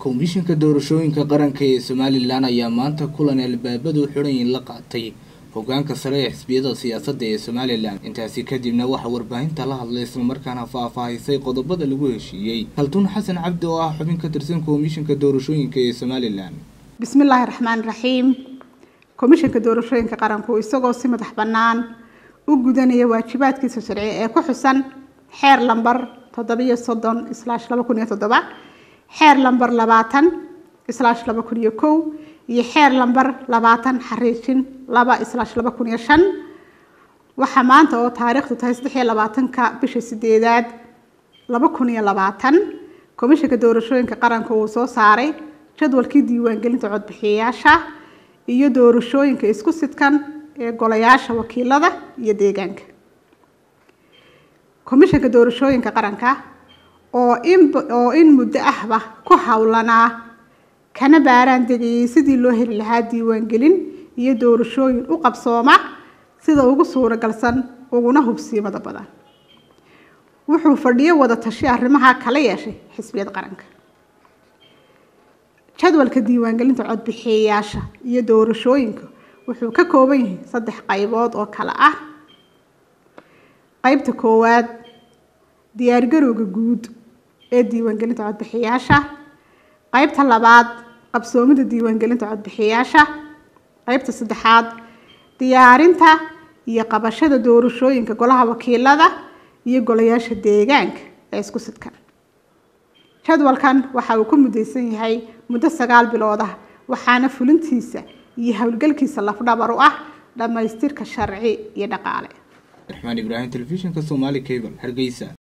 komishinka doorashooyinka qaranka ee somalilan ayaa maanta kulan albaabadu xidhanyin la qaatay hogaanka sare ee xisbiyada siyaasadda ee somalilan intaasi kadibna waxaa warbaahinta la hadlay islamarkaana faahfaahisay qodobada lagu heshiiyey kaltuun xasan cabdi oo ah xubin ka tirsan komishinka doorashooyinka ee somalilan bismillaahi raxmaani raxiim komishinka doorashooyinka qaranku isagoo si madax bannaan u gudanaya waajibaadkiisa sharci ee ku xusan xeer lambar toddobiyo soddon islaash laba kun iyo toddoba xeer lambar labaatan islaash laba kun iyo kow iyo xeer lambar labaatan xariijin laba islaash laba kun iyo shan waxaa maanta oo taariikhdu tahay saddex iyo labaatanka bisha sideedaad laba kun iyo labaatan komishinka doorashooyinka qaranka uu soo saaray jadwalkii diiwaangelinta codbixiyayaasha iyo doorashooyinka isku sidkan ee golayaasha wakiilada iyo deegaanka komishinka doorashooyinka qaranka oo in oo in muddo ahba ku howlanaa kana baaraan degayay sidii loo heli lahaa diiwaangelin iyo doorashooyin u qabsooma sida ugu suuragalsan uguna hubsiimada badan wuxuu fadhiyo wada tashi arrimaha kala yeeshay xisbiyada qaranka jadwalka diiwaangelinta codbixiyayaasha iyo doorashooyinka wuxuu ka kooban yahay saddex qaybood oo kale ah qaybta koowaad diyaargarowga guud ee diiwaangelinta codbixiyayaasha qaybta labaad qabsoomida diiwaangelinta codbixiyayaasha qaybta saddexaad diyaarinta iyo qabashada doorashooyinka golaha wakiilada iyo golayaasha deegaanka ee isku sidkan jadwalkan waxa uu ku mudaysan yahay muddo sagaal bilood ah waxaana fulintiisa iyo howlgalkiisa lafdhabar u ah dhammaystirka sharci iyo dhaqaale raxmaan ibraahim telefishinka somaali cable hargeysa